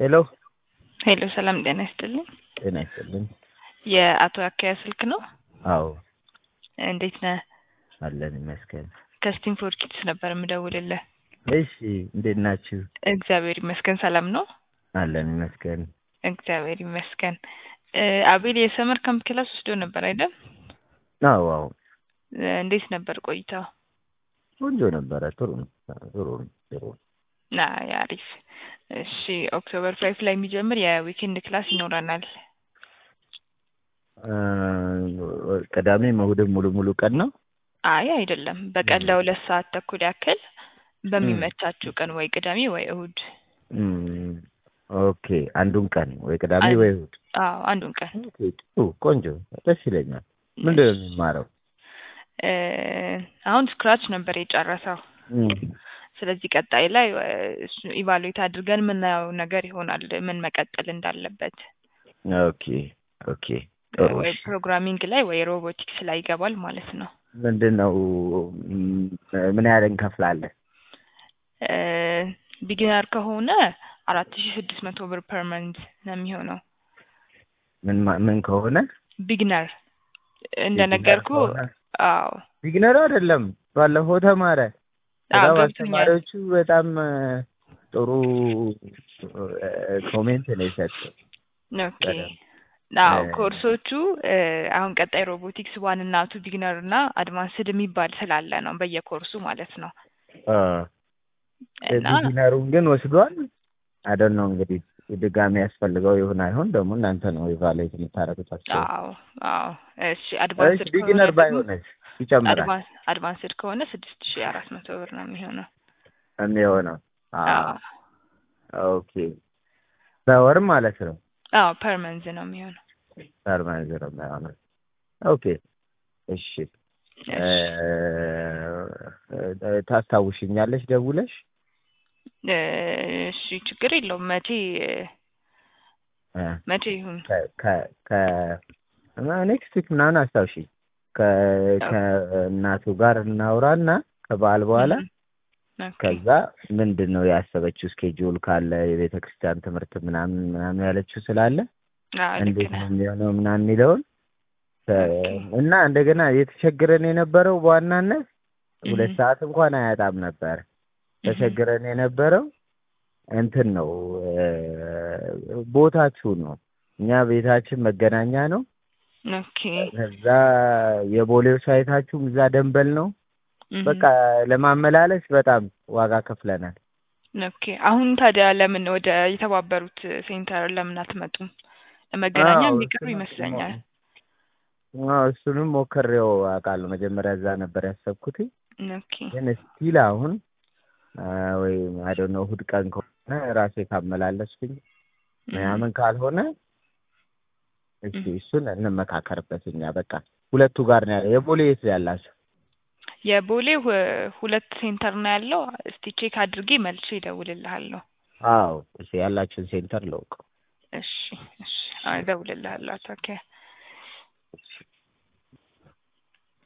ሄሎ ሄሎ ሰላም ጤና ይስጥልኝ። ጤና ይስጥልኝ። የአቶ አካያ ስልክ ነው? አዎ እንዴት ነህ? አለን ይመስገን። ከስቲንፎርድ ኪድስ ነበር የምደውልልህ። እሺ እንዴት ናችሁ? እግዚአብሔር ይመስገን ሰላም ነው። አለን ይመስገን። እግዚአብሔር ይመስገን። እ አቤል የሰመር ካምፕ ክላስ ወስዶ ነበር አይደል? አዎ አዎ እ እንዴት ነበር ቆይታው? ቆንጆ ነበረ። ጥሩ ነው ጥሩ ነው ጥሩ ነው። ና አሪፍ። እሺ ኦክቶበር ፋይፍ ላይ የሚጀምር የዊኬንድ ክላስ ይኖረናል። እ ቅዳሜም እሑድም ሙሉ ሙሉ ቀን ነው? አይ አይደለም፣ በቀን ለሁለት ሰዓት ተኩል ያክል በሚመቻችሁ ቀን ወይ ቅዳሜ ወይ እሑድ። እም፣ ኦኬ አንዱን ቀን ወይ ቅዳሜ አን- ወይ እሑድ። አዎ አንዱን ቀን ኦኬ ጥሩ ቆንጆ ደስ ይለኛል። ምንድን ነው የሚማረው? እ አሁን ስክራች ነበር የጨረሰው። እም፣ ስለዚህ ቀጣይ ላይ እ እሱ ኢቫሉዌት አድርገን የምናየው ነገር ይሆናል ምን መቀጠል እንዳለበት ኦኬ ኦኬ ጥሩ ወይ እሺ። ፕሮግራሚንግ ላይ ወይ ሮቦቲክስ ላይ ይገባል ማለት ነው። ምንድን ነው እም፣ ምን ያህል እንከፍላለን? ቢጊነር ከሆነ አራት ሺ ስድስት መቶ ብር ፐር መንዝ ነው የሚሆነው። ምን ማ- ምን ከሆነ ቢግነር እንደነገርኩ ከሆነ? አዎ ቢግነር አይደለም ባለፈው ተማረ። አዎ በጣም ገብቶኛል። አስተማሪዎቹ በጣም እ፣ ጥሩ እ፣ ኮሜንት ነው የሰጠው። ኦኬ በደንብ አዎ እ፣ ኮርሶቹ እ፣ አሁን ቀጣይ ሮቦቲክስ ዋን እና ቱ ቢግነር እና አድቫንስድ የሚባል ስላለ ነው በየኮርሱ ማለት ነው አ፣ እና ቢግነሩን ግን ወስዷል። አይደል ነው እንግዲህ ድጋሚ ያስፈልገው ይሁን አይሆን ደግሞ እናንተ ነው ኢቫሉዌት የምታደርጉታቸው። አዎ አዎ እሺ አድቫንስድ እሺ ቢግነር ከሆነ ደግሞ ባይሆንስ ይጨምራል አድቫንስ አድቫንስድ ከሆነ ስድስት ሺ አራት መቶ ብር ነው የሚሆነው። የሚሆነው? አ፣ አዎ ኦኬ በወር ማለት ነው። አዎ ፐር መንዝ ነው የሚሆነው። ፐርማነንት ነው የሚሆነው። ኦኬ እሺ እ፣ እሺ እ፣ ታስታውሽኛለሽ ደውለሽ? እ፣ እሺ ችግር የለውም መቼ እ፣ መቼ ይሁን ከ ከ ከ ኔክስት ዊክ ምናምን አስታውሺ ከ ከእናቱ ጋር እናውራና ከበዓል በኋላ ኦኬ ከዛ ምንድን ነው ያሰበችው ስኬጁል ካለ የቤተ ክርስቲያን ትምህርት ምናምን ምናምን ያለችው ስላለ አዎ ልክ እንዴት ነህ ነው የሚሆነው ምናምን የሚለውን ከ- ኦኬ እና እንደገና የተቸገረን የነበረው በዋናነት ሁለት እህ ሰዓት እንኳን አያጣም ነበር። እህ ተቸግረን የነበረው እንትን ነው እ፣ ቦታችሁ ነው። እኛ ቤታችን መገናኛ ነው። ኦኬ ከዛ የቦሌው ሳይታችሁም እዛ ደንበል ነው። እህ በቃ ለማመላለስ በጣም ዋጋ ከፍለናል። ኦኬ አሁን ታዲያ ለምን ወደ የተባበሩት ሴንተር ለምን አትመጡም? ለመገናኛ አዎ የሚቀርብ እሱንም ይመስለኛል። አዎ እሱንም ሞክሬው አውቃለሁ። መጀመሪያ እዛ ነበር ያሰብኩት፣ ኦኬ ግን ስቲል አሁን አ፣ ወይ አይ ዶንት ኖ እሑድ ቀን ከሆነ ራሴ ካመላለስኩኝ እህ ምናምን ካልሆነ እስኪ እህ እሱን እንመካከርበት። እኛ በቃ ሁለቱ ጋር ነው ያለው። የቦሌ የት ነው ያላችሁ? የቦሌ ሁ- ሁለት ሴንተር ነው ያለው። እስቲ ቼክ አድርጌ መልሼ እደውልልሃለሁ። አዎ እሺ፣ ያላችሁን ሴንተር ለውቀው። እሺ እሺ፣ አዎ እደውልልሃለሁ አቶ አካያ